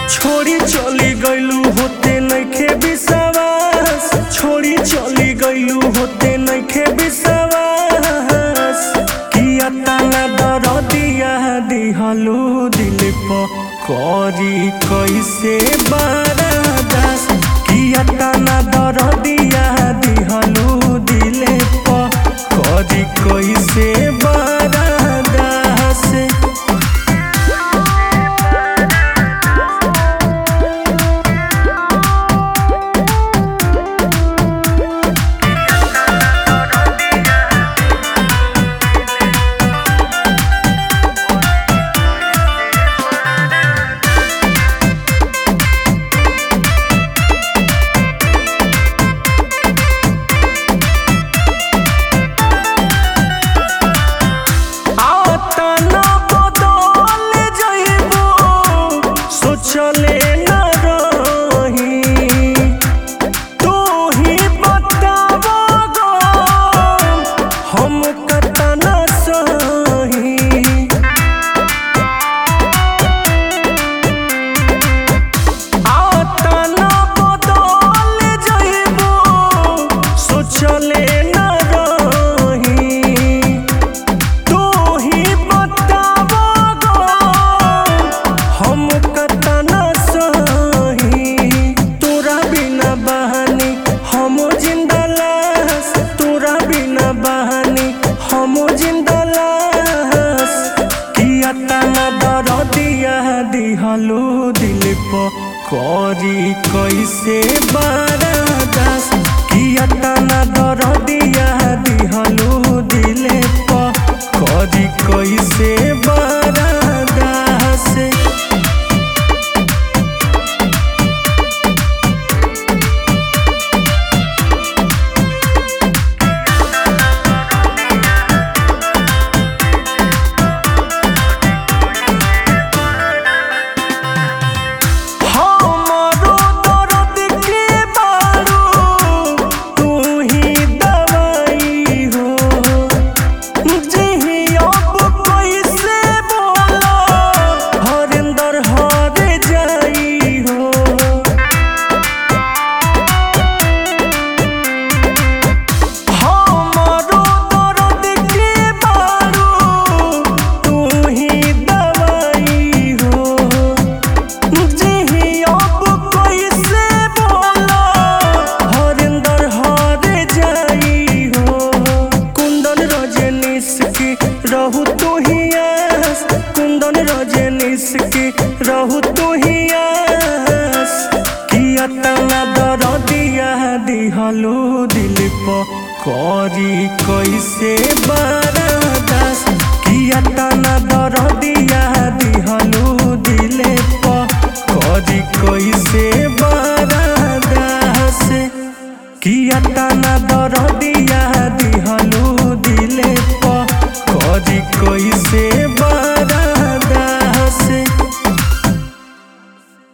छोड़ी चली गईलू होते नइखे विश्वास छोड़ी चली गईलू होते नइखे विश्वास किया तना दरदिया दिहलू दिल प करी कैसे बरदास किया तना दरदिया दिहलू दिल प करी कैसे बरदास आतना बदल जइबो सोचले न रही तू ही बताबो गो हम कतना सही आतना बदल जइबो सोचले न रही तू ही बताबो गो हम कतना सही तोरा बिना बहानी हम जिंदा लाश तोरा बिना बहानी हम जिंदा लाश किया तना दरदिया दिहलो दिल प करी कैसे बरदास किया तना दरदिया दिहलो दिल प करी कैसे बरदास हमरो दर्द के बारू तू ही दवाई हो जिही अब कैसे बोला हरिंदर हर जाई हो हमरो दर्द के बारू तू ही दवाई हो जिही अब कैसे बोला हरिंदर हर जाई हो कुंदन रजनीश की रहू तू ही आस कुंदन रजनीश की रहू तू ही आस किया तना दरदिया दिहलो दिल प करी कैसे बरदास किया तना दरदिया दिहलो दिल प करी कैसे बरदास किया तना दरदिया दिहलो